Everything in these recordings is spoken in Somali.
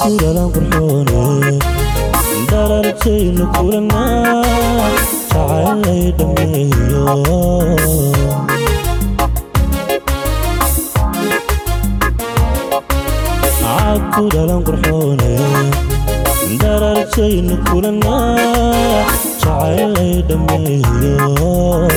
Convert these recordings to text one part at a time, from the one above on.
caakuralan qurxoone darartaynu kulanaa jacaylay dhammeeyo caakuralan qurxoone darartaynu kulanaa jacaylay dhammeeyo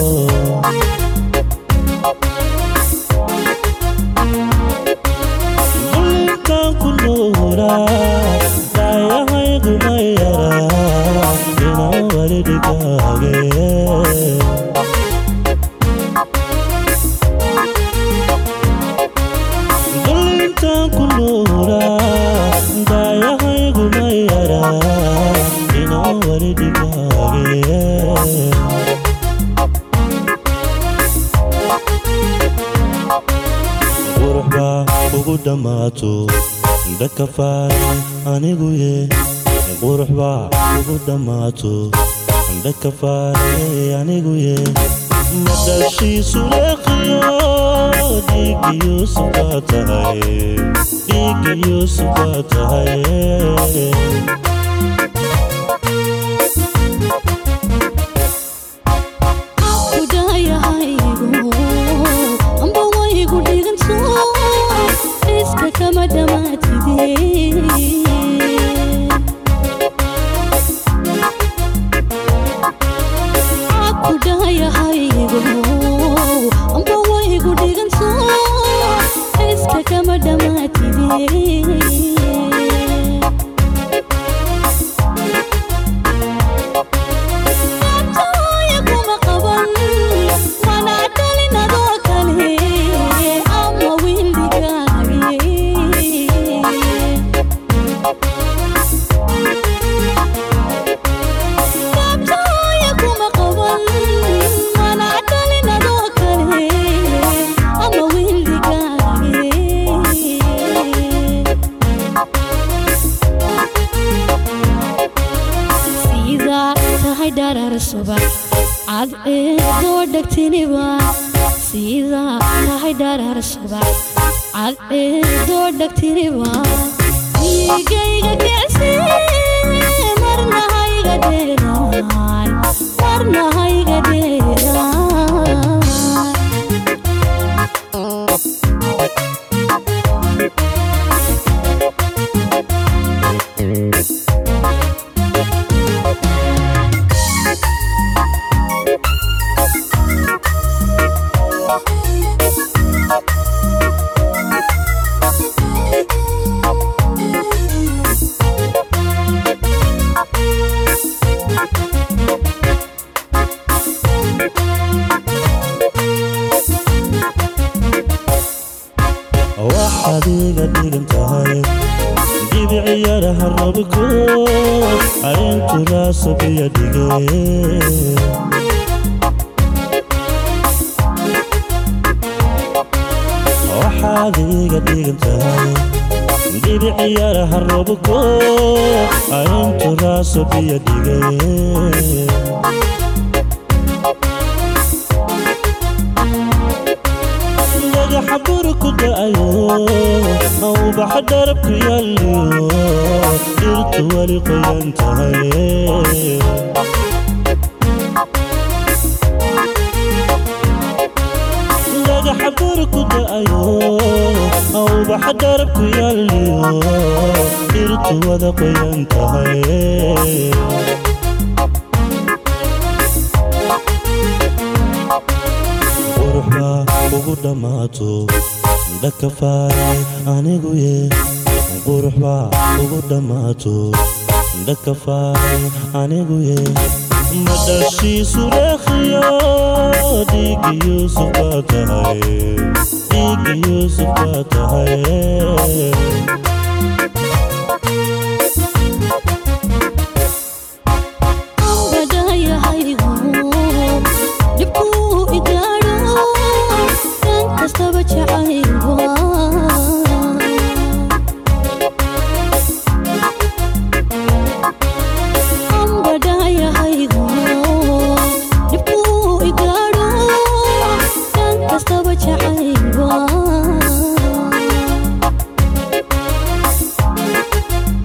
bulinkan ku nuuraa daayahaygu ma yaraa inaan wali dhigaage bulinkan ku nuuraa daayahaygu ma yaraa inaan wali dhigaage qurux baa ugu dhammaato dhakafaare anigu ye qurux baa ugu dhammaato dhakafaare anigu ye madashiisu leeqiyo dhiigiyosu baa tahay dhiigiyosu baa tahay kudayahaygu amba waygu dhiganto iska kama dhamaatide kudayahaygu amba waygu dhiganto iska kama dhamaatide Abtooya kuma qaban mana dhalin adoo kale ama wiildigaage Abtooya kuma qaban mana dhalin adoo kale ama wiildigaage sida tahay dharar subax cad eedoo dhegtiniba sida tahay dharar subax cad eedoo dhegtiniba dhiigayga kicsi marna hayga dheeraan marna hayga dheeraan waxaad iga dhigan tahay dhibiciyaraha rabiko cayntu raasabiya dhige waxaad iga dhigan tahay dhibiciyaraha rabiko cayntu raasabiya dhige dhagaxa bur ku da'ayo ubaxa dharabku yaaliyo dhirtu weli qoyan tahay dhagaxa bur ku da'ayo ubaxa dharabku yaaliyo dhirtu wada qoyan tahay qurux baa ugu dhammaato dhakafaare anigu ye qurux baa ugu dhammaato dhakafaare anigu ye madashiisu leeqiyo dhiigiyuusuf baa tahay dhiigiyuusuf baa tahay ambadayahaygu dhibkuu igaadho dhan kastaba jacayba ambadayahaygu dhibkuu igaadho dhan kastaba jacayba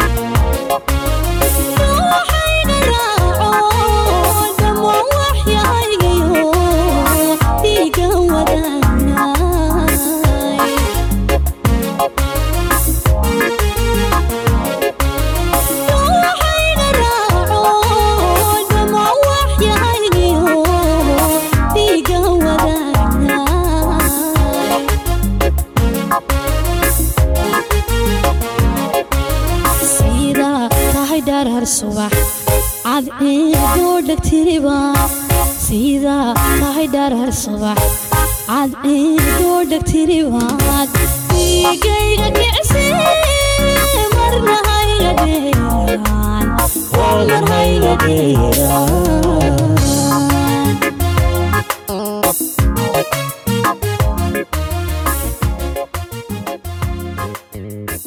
subax cadceedoo dhegtiriba sida tahay dharar subax cadceedoo dhegtiribaad dhiigayga kicsi marna hayga dheeraan mar hayga dheeraan